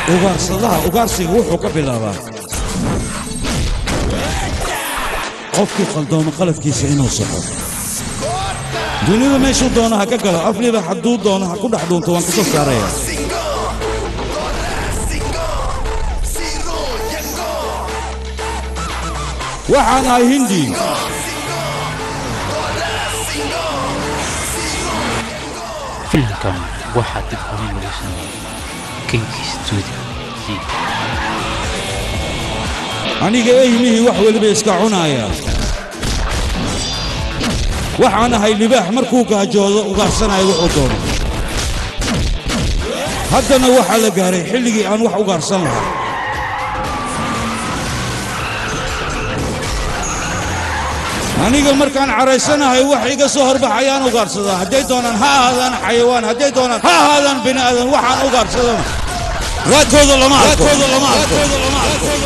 ugaarsadaha ugaarsiga wuxuu ka bilaabaa qofkii qaldoomo qalabkiisa inuu saxo dunida meeshuu doono ha ka galo afliba hadduu doono ha ku dhex dhuunto waan ka soo saaraya waxaan ahay hindi filimkan waxaa dib horin lagu sameeyey kenki studio aniga eymihii wax weliba iska cunaaya waxaan ahay libaax markuu gaajoodo ugaarsanaya wuxuu doono haddana waxaa la gaaray xilligii aan wax ugaarsan lahaa aniga markaan caraysanahay wax iga soo horbaxayaan ugaarsadaa hadday doonaan ha ahaadaan xayawaan hadday doonaan ha ahaadaan bini aadan waxaan ugaarsadana raadkooda lama arko